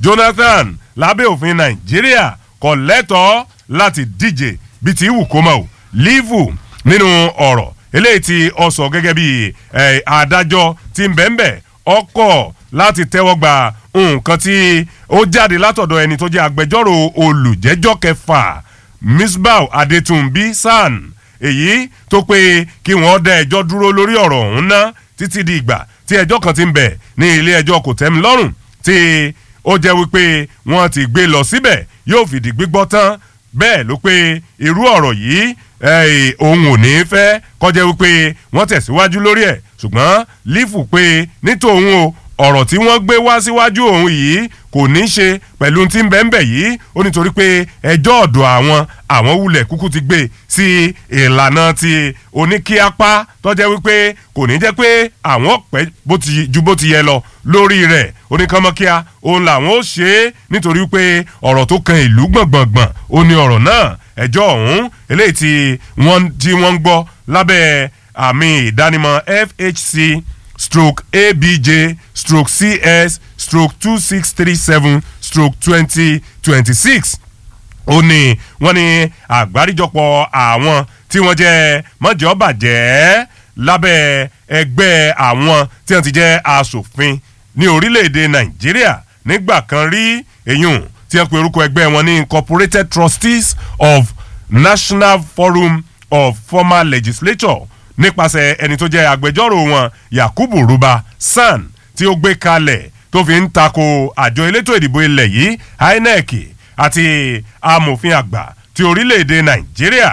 jonathan lábẹ́ òfin nàìjíríà kò lẹ́tọ̀ọ́ láti díje bíi ti wù kó mọ̀ o lífù nínú ọ̀rọ̀ eléyìí tí ọ sọ gẹ́gẹ́ bí adájọ́ ti ń bẹ́ẹ̀ ọkọ̀ láti tẹ́wọ́ gba nǹkan tí ó jáde látọ̀dọ̀ ẹni tó jẹ́ agbẹjọ́rò olùjẹ́jọ́ kẹfà misbah adetunbi san èyí tó pé kí wọ́n dá ẹjọ́ dúró lórí ọ̀rọ̀ ọ̀hún ná títí di ìgbà tí ẹjọ́ kan ti ń bẹ̀ ní ilé ẹjọ́ kò tẹ́mi lọ́rùn tí ó jẹ́ wípé wọ́n ti gbé lọ síbẹ̀ yóò fìdí gbígbọ́ tán bẹ́ẹ̀ ló pé irú ọ̀rọ̀ yìí òun ò ní fẹ́ kọjá wípé wọ́n tẹ̀síwájú lórí ẹ̀ ṣùgbọ́n lífù pé nítòun o ọ̀rọ̀ tí wọ́n gbé wá síwájú òun yìí kò ní í ṣe pẹ̀lú tí ń bẹ́ẹ̀ bẹ́ẹ̀ yìí ó nítorí pé ẹjọ́ ọ̀dọ̀ àwọn àwọn wulẹ̀ kúkú ti gbé sí ìlànà ti oníkíápá tọ́jẹ́ wípé kò ní jẹ́ pé àwọn pẹ́ ju bó ti yẹ lọ lórí rẹ̀ oníkànmọ́kíá òun làwọn ó ṣe é nítorí pé ọ̀rọ̀ tó kan ìlú gbọ̀ngbọ̀ngbọ̀n ó ní ọ̀rọ̀ náà ẹjọ́ ọ̀hún eléyìí tí wọ́n ń gbọ́ lábẹ́ àmì ìdánimọ̀ fhc stroke abj stroke cs stroke two six three seven stroke twenty twenty six ó ní wọ́n ní àgbáríjọpọ̀ àwọn tí wọ́n jẹ́ mọ́jọ́ bàjẹ́ lábẹ́ ẹgbẹ́ àwọn tí wọ́n ti jẹ́ asòfin ní orílẹ̀-èdè nàìjíríà nígbà kan rí èyún tí wọ́n pe orúkọ ẹgbẹ́ wọn ní incorporated trustees of national forum of former legislature nípasẹ̀ ẹni tó jẹ́ agbẹjọ́rò wọn yakubu ruba san tí ó gbé kalẹ̀ tó fi ń tako àjọ elétò ìdìbò ilẹ̀ yìí inec àti amòfin àgbà ti orílẹ̀-èdè nàìjíríà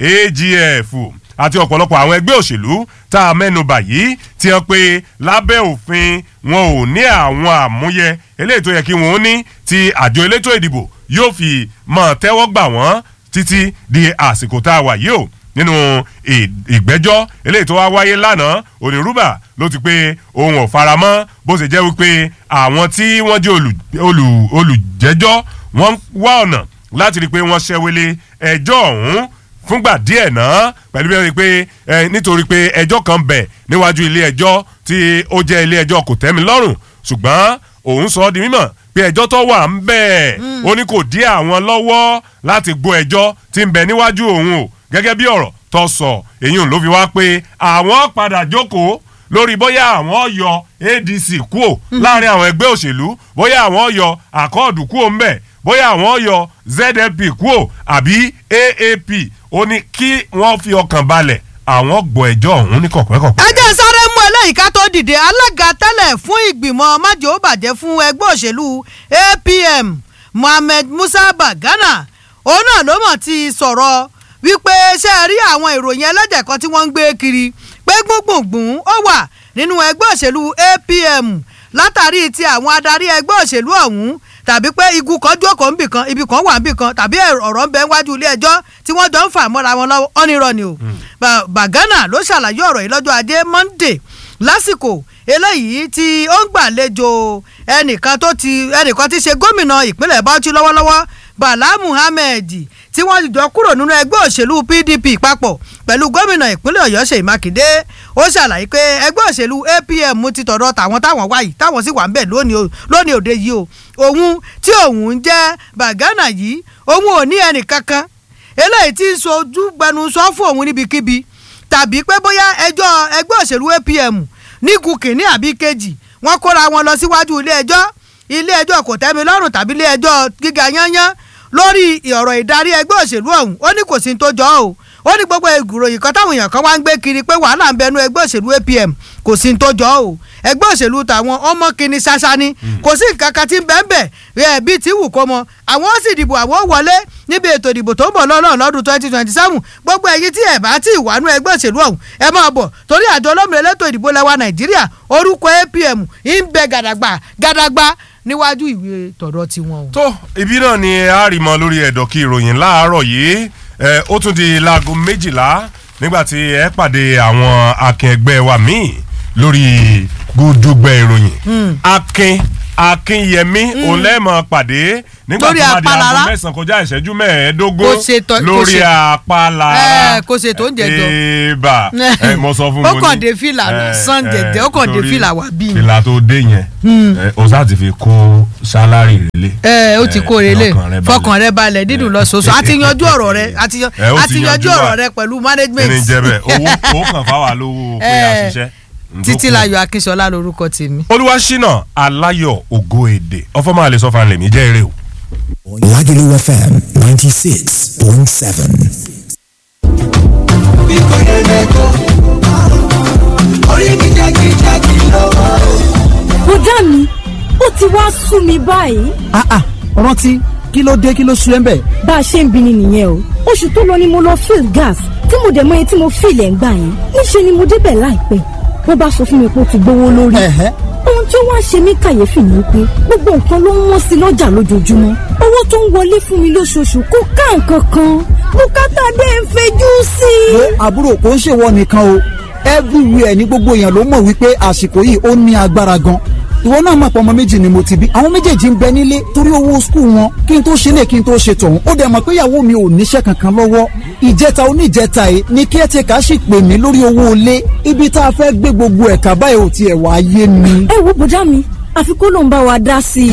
agf àti ọ̀pọ̀lọpọ̀ àwọn ẹgbẹ́ òṣèlú tá a mẹ́nuba yìí ti hàn pé lábẹ́ òfin wọn ò ní àwọn àmúyẹ eléyìí tó yẹ kí wọn ó ní ti àjọ elétò ìdìbò yóò fi mọ̀ tẹ́wọ́ gbà wọ́n títí di àsìkò tá a wà yìí o nínú ìgbẹ́jọ́ eléyìí tó wá wáyé lánàá onírúbà ló ti pé òun ò faramọ́ bó ṣe jẹ́ wípé àwọn tí wọ́n jẹ́ olùjẹ́jọ́ wọ́n wá ọ̀nà láti rí i pé wọ́n ṣẹ́wélé ẹjọ́ ọ̀hún fúngbà díẹ̀ náà pẹ̀lú bí wọ́n rí i pé nítorí pé ẹjọ́ kan bẹ̀ níwájú ilé ẹjọ́ tí ó jẹ́ ilé ẹjọ́ kò tẹ́mi lọ́rùn ṣùgbọ́n òun sọ ọ́ di mímọ̀ pé ẹjọ́ tó wà ń bẹ̀ ó ní kò dí àwọn lọ́wọ́ láti gbọ́ ẹjọ́ tí ń bẹ níwájú òun o gẹ́gẹ́ bí ọ̀rọ̀ tó sọ èyí ló fi wá pé àwọn padà jókòó lórí bóyá àwọn yọ adc kúò láàrin àwọn ẹgbẹ́ òṣèlú bóyá àwọn yọ àkọọ̀dù kúò ńbẹ̀ bóyá àwọn yọ zlp kúò àbí aap ó ní kí wọ́n fi ọkàn balẹ̀ àwọn gbọ́ ẹjọ́ ọ̀hún ní kọ̀pẹ́kọ̀pẹ́. ẹ jẹ́ sáré mú eléyìí ká tó dìde alága tẹ́lẹ̀ fún ìgbìmọ̀ májò bàjẹ́ fún ẹgbẹ́ òṣèlú apm mohammed musa bagana òun náà ló mọ̀ ti sọ̀rọ̀ wípé ṣe rí àwọn ìròyìn ẹlẹ́jẹ̀ kan tí wọ́n ń gbé kiri pé gbùngbùngbùn ó wà nínú ẹgbẹ́ òṣèlú apm látàrí ti àwọn adarí ẹgbẹ́ òṣèlú ọ̀hún tàbí pé igun kan jókòó níbì kan ibi kan wà níbì kan tàbí ọ̀rọ̀ ń bẹ wájú ilé ẹjọ́ tí wọ́n jọ ń fà mọ́ra wọn lọ́wọ́ ọ́nirọ́ ni o bàgánà ló ṣàlàyé ọ̀rọ̀ yìí lọ́jọ́ ajé monday lásìkò eléyìí tí ó ń gbàlejò ẹnìkan tó ti ẹnìkan tí ṣe gómìnà ìpínlẹ̀ bauchi lọ́wọ́lọ́wọ́ bala muhammed tí wọ́n jọ kúrò nínú ẹgbẹ́ òṣèlú pdp papọ̀ pẹ̀lú gómìnà ìpínlẹ̀ ọ̀yọ́ ṣèyí mákindé ó ṣàlàyé pé ẹgbẹ́ òṣèlú apm ti tọ̀dọ̀ tàwọn táwọn wáyìí táwọn sì wà ń bẹ̀ lónìí òde yìí o òun tí òun jẹ́ bàgánà yìí òun ò ní ẹnì kankan eléyìí tí ń sojú gbẹnusọ fún òun níbikíbi tàbí pé bóyá ẹjọ́ ẹgbẹ́ òṣèlú apm nígun kìíní àbí kejì wọ́n kóra wọn lọ síwájú ilé ẹjọ́ ilé ẹjọ́ kò tẹ́mi lọ́rùn tàbí ilé ẹjọ́ gíga yányán lórí ọ̀rọ̀ ìdarí ẹgbẹ́ òṣèlú ọ̀hún ó ní kò sí tó jọ ọ́ ó ní gbogbo ìròyìn kan táwọn èèyàn kan wá ń gbé kiri pé wàhálà ń bẹnu ẹgbẹ́ òṣèlú apm kò sí tó jọ ọ́ ẹgbẹ́ òṣèlú tàwọn ọmọ kìíní ṣaṣa ni kò sí nǹkan kan tí ń bẹ́ẹ̀ bẹ́ẹ̀ rẹ̀ bíi tí wù kó mọ àwọn ó sì dìbò àwọn ó wọlé níbi ètò ìdìbò tó ń bọ̀ lọ́nà lọ́dún twenty twenty seven gbogbo ẹ̀yin tí ẹ̀ bá tí ì wánú ẹgbẹ́ òṣèlú ọ̀hún ẹ máa bọ̀ torí àjọ olómìnira elétò ìdìbò lẹ́wà nàìjíríà orúkọ apm ń bẹ gàdàgbà gàdàgbà níwájú ìwé tọ̀dọ̀ tiwọn. tó ibi náà ni a rí mọ lórí ẹ̀dọ̀ kí ìròyìn láàárọ̀ yìí ó tún di láago méjìlá nígbà tí ẹ pàdé àwọn akẹgbẹ́ wa míì lórí gúdúgbẹ́ ìròyìn akin akínyẹmí òun lẹ́ẹ̀mọ̀ pàdé nígbà Lórí tó bá di apálára. aago mẹ́sàn-án kọjá ìṣẹ́jú mẹ́ẹ̀ẹ́dógún Kò ṣètò- kò lórí ṣe- apálára Ẹ, kò ṣètò oúnjẹ jọ. èèbà ẹ mo sọ fún Ó mo kàn ní- dé fìlà ẹ, lásán ẹ, jẹ̀jẹ̀, ó kàn dé torí fìlà wá bí ni. fìlà tó dé yẹn ẹ, o sá ti fi kó sálárì relé ẹ ó ti kó relé lọ́kàn rẹ balẹ̀. fọkàn rẹ balẹ̀ dídùn lọ sọsọ àti yanjú ọ̀rọ̀ rẹ àti yan- Ẹ, ó ti àti yanjú yanjú ọ̀rọ̀ wa. rẹ pẹ̀lú management ẹni jẹ bẹ́ẹ̀ owó owó kan fáwa lówó pé a Ẹ, ṣiṣẹ́ títí láyọ̀ akínṣọlá lorúkọ tèmi. olúwaṣínà aláyọ̀ ògo èdè ọfọ máa lè sọ fún alẹ mi jẹ eré o. Lagelu FM 96.7. bùdá mi ó ti wá sú mi báyìí ah ah rántí kí ló dé kí ló sú ẹ ń bẹ̀. bá a ṣe ń bi ni nìyẹn o oṣù tó lọ ni mo lọ fill gas tí mo dẹ̀ mọ iye tí mo fill ẹ̀ ń gbà yẹn níṣẹ́ ni mo débẹ̀ láìpẹ́ wọ́n bá sọ fún mi pé ó ti gbówó lórí Ẹ̀hẹ́. ohun tí ó wá ṣe mí kàyéfì ni pé gbogbo nǹkan ló ń wọ́n sí lọ́jà lójoojúmọ́ owó tó ń wọlé fún mi lóṣooṣù kò ká nǹkan kan bùkátà dé ń fẹjú sí i. wo àbúrò kò ń ṣèwọ nìkan o everywhere ní gbogbo èèyàn ló mọ̀ wípé àsìkò yìí ó ní agbára gan ìwọ náà mọ̀ pé ọmọ méjì ni mo ti bí àwọn méjèèjì ń bẹ nílé torí owó skul wọn kí n tó ṣe lè kí n tó ṣe tọ̀hún ó dẹ̀ mọ̀ pé ìyàwó mi ò níṣẹ́ kankan lọ́wọ́ ìjẹta oníjẹta yìí ni caretaker sì pè mí lórí owó ilé ibi tá a fẹ́ gbé gbogbo ẹ̀ka báyìí ò tiẹ̀ wá yé mi. ẹ wo bùdá mi àfi kó ló ń bá wa dá sí i.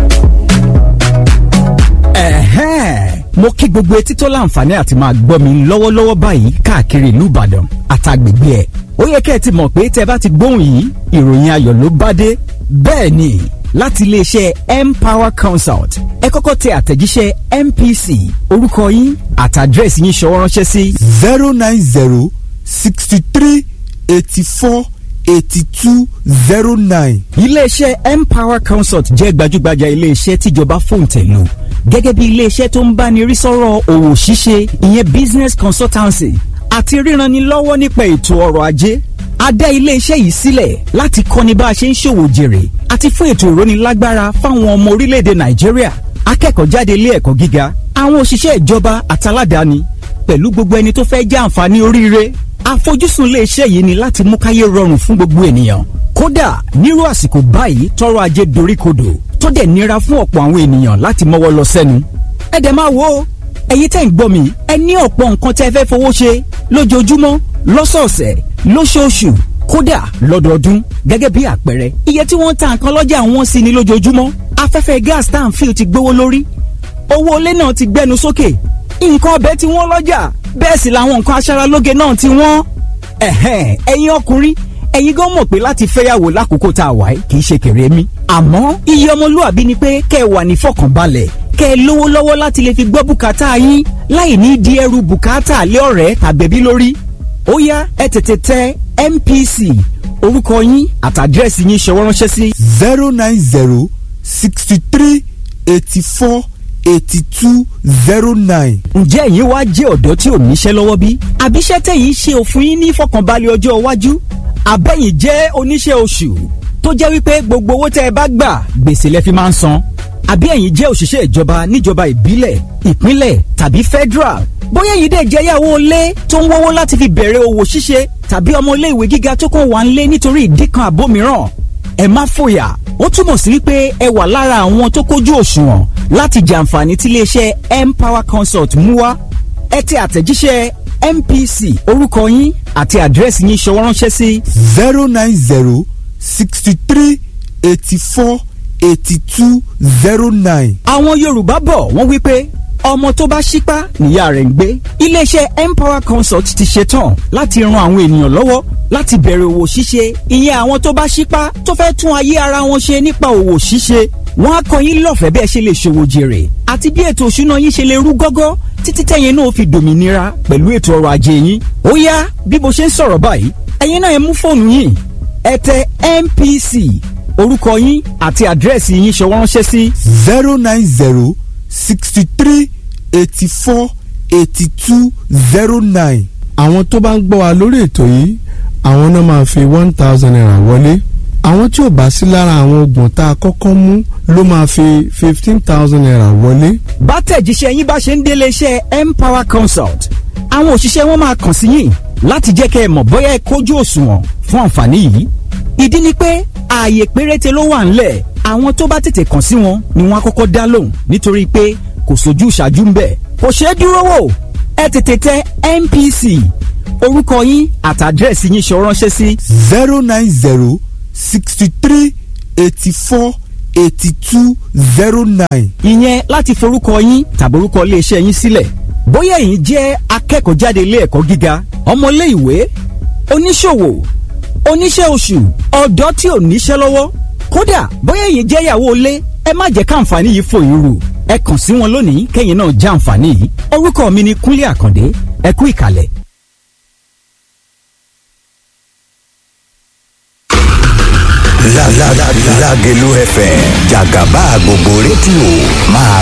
Ẹ̀hẹ́n. mo kí gbogbo etí tó láǹfààní àti máa gbọ́ mi lọ́wọ́lọ́wọ́ báyìí káàkiri ìlú Ìbàdàn àtàgbègbè ẹ̀ ó yẹ kẹ́ ẹ ti mọ̀ pé tẹ́ bá ti gbóhùn yìí ìròyìn ayọ̀ ló bá dé bẹ́ẹ̀ ni láti iléeṣẹ́ Empower Consult ẹ kọ́kọ́ tẹ àtẹ̀jíṣẹ́ MPC orúkọ yín àtàdírẹ́sì yín ṣọwọ́ ránṣẹ́ sí zero nine zero sixty three eighty four eighty two zero nine. iléeṣẹ́ Empower Consult jẹ́ gbajúgbajà iléeṣẹ́ tíjọba fòǹtẹ̀lù gẹ́gẹ́ bí iléeṣẹ́ tó ń báni rí sọ́rọ̀ òwò ṣíṣe ìyẹn business consultancy àti ríranilọ́wọ́ nípa ètò ọrọ̀ ajé a dá iléeṣẹ́ yìí sílẹ̀ láti kọ́ni bá a ṣe ń ṣòwò jèrè àti fún ètò ìrónilágbára fáwọn ọmọ orílẹ̀-èdè Nàìjíríà akẹ́kọ̀ọ́ jáde ilé ẹ̀kọ́ gíga àwọn òṣìṣẹ́ ìjọba àtàládàáni pẹ̀lú gbogbo ẹni tó fẹ́ jẹ́ àǹfààní oríire àfojúsùn iléeṣẹ́ yìí ni láti mú káyé rọrùn fún gbogbo ènìyàn kódà nírú àsìkò báyìí tọrọ ajé doríkodò tó dẹ̀ nira fún ọ̀pọ̀ àwọn ènìyàn láti mọ́wọ́ lọ sẹ́nu ẹ dẹ̀ máa wo ẹ̀yin tẹ́ ń gbọ́ mi ẹ ní ọ̀pọ̀ nǹkan tẹ́ fẹ́ fowó ṣe lójoojúmọ́ lọ́sọ̀ọ̀sẹ̀ lóṣooṣù kódà lọ́dọọdún gẹ́gẹ́ bí àpẹẹrẹ iye tí wọ́n ń ta nǹkan lọ́jà wọn sí ni lójoojúmọ́ afẹ́fẹ́ gas tá à ń fi ti gbówó lórí owó ilé náà ti gbẹnu sókè nǹkan ọbẹ̀ tí wọ́n lọ́jà bẹ́ẹ̀ sì làwọn nǹkan aṣaralóge náà ti wọ́n. ẹ̀hẹ́n ẹ̀yin ọkùnrin ẹ̀yin gan mọ̀ pé láti fẹ́yàwó lákòókò tá a wà yìí kì í ṣe kéré mi. àmọ́ iye ọmọlúwàbí ni pé kẹ́ ẹ wà ní fọkànbalẹ̀ kẹ́ ẹ lówó lọ́wọ́ láti lè fi gbọ́ bùkátà yín láì ní di ẹrù bùkátà lé ọ̀rẹ́ tàbẹ̀bí lórí. ó yá ẹ tètè tẹ MPC orúkọ yín àtàdírẹ́sì yín ṣọwọ́ ránṣẹ́ sí zero nine zero sixty three eighty four eighty two zero nine. ǹjẹ́ ẹ̀yin wá jẹ́ ọ̀dọ́ tí ò níṣẹ́ lọ́wọ́ bí? àbíṣẹ́ tẹ̀yìn ṣe òfin yín ní ìfọ̀kànbalẹ̀ ọjọ́ iwájú? àbẹ̀yìn jẹ́ oníṣẹ́ oṣù tó jẹ́ wípé gbogbo owó tẹ́ ẹ bá gbà gbèsè lẹ fi máa ń san? àbí ẹ̀yin jẹ́ òṣìṣẹ́ ìjọba níjọba ìbílẹ̀ ìpínlẹ̀ tàbí federal? bóyá ẹ̀yin dẹ̀ jẹ́ yàwó ilé tó ń wọ́wọ́ láti fi bẹ̀rẹ̀ òwò ṣíṣe tàbí ọmọ ilé ìwé gíga tó kàn wá ń lé nítorí ìdí kan àbó mìíràn ẹ má fòyà ó túmọ̀ sí wípé ẹ wà lára àwọn tó kójú òṣùwọ̀n láti jàǹfààní tí iléeṣẹ́ Empower Consult mú wá ẹ tẹ àtẹ̀jíṣẹ́ MPC orúkọ yín àti àdírẹ́sì yín ṣọwọ́ ránṣẹ́ sí zero nine zero sixty three eighty four eighty two zero nine. àwọn Yorùbá bọ̀ wọ́n wí pé ọmọ tó bá ṣípá níyà rẹ̀ ń gbé iléeṣẹ́ Empower Consult ti ṣetán láti ran àwọn ènìyàn lọ́wọ́ láti bẹ̀rẹ̀ òwò ṣíṣe ìyẹn àwọn tó bá ṣípá tó fẹ́ tún ayé ara wọn ṣe nípa òwò ṣíṣe wọ́n á kọ́ yín lọ́fẹ̀ẹ́ bẹ́ẹ̀ ṣe lè ṣòwò jèrè àti bí ètò òṣùná yín ṣe lè rú gọ́gọ́ títí tẹ̀yin náà fi dòmìnira pẹ̀lú ètò ọrọ̀ ajé yín ó yá bí mo ṣe ń sọ̀rọ̀ báyìí ẹ̀yin náà ẹ mú fóònù yín ẹ tẹ MPC orúkọ yín àti àdírẹ́sì yín ṣọwọ́ ránṣẹ́ sí zero nine zero sixty three eighty four eighty two zero nine. àwọn tó bá ń gbọ́ wa lórí ètò yìí àwọn náà máa fi one thousand naira wọlé àwọn tí ò bá sí lára àwọn oògùn tá a kọ́kọ́ mú ló máa fi fifteen thousand naira wọlé. bá tẹ̀jíṣẹ́ yín bá ṣe ń délé iṣẹ́ Empower Consult àwọn òṣìṣẹ́ wọn máa kàn sí yín láti jẹ́ kẹ́ ẹ mọ̀ bóyá ẹ kójú òṣùwọ̀n fún àǹfààní yìí ìdí ni pé ààyè péréte ló wà ńlẹ̀ àwọn tó bá tètè kàn sí wọn ni wọ́n á kọ́kọ́ dá lóhùn nítorí pé kò sójú ṣáájú ń bẹ̀ kò ṣeé dúró wò ẹ tètè tẹ NPC orúkọ yín àtàdírẹ́sì yín ṣọ ránṣẹ́ sí zero nine zero sixty three eighty four eighty two zero nine. ìyẹn láti forúkọ yín tàbí orúkọ iléeṣẹ́ yín sílẹ̀ bóyá ẹ̀yin jẹ́ akẹ́kọ̀ọ́ jáde ilé ẹ̀kọ́ gíga ọmọlé ìwé oníṣòwò oníṣẹ́ oṣù ọ̀dọ́ tí ò níṣẹ́ lọ́wọ́ kódà bóyá ẹ̀yin jẹ́ ìyàwó ilé ẹ má jẹ́ káǹfààní yìí fò yín rù ẹ kàn sí wọn lónìí kẹ́yìn náà já àǹfààní yìí orúkọ mi ni Kúnlé Àkàndé ẹ kú ìkàlẹ̀. Lágelú FM jàgàbá gbogbo rédíò máa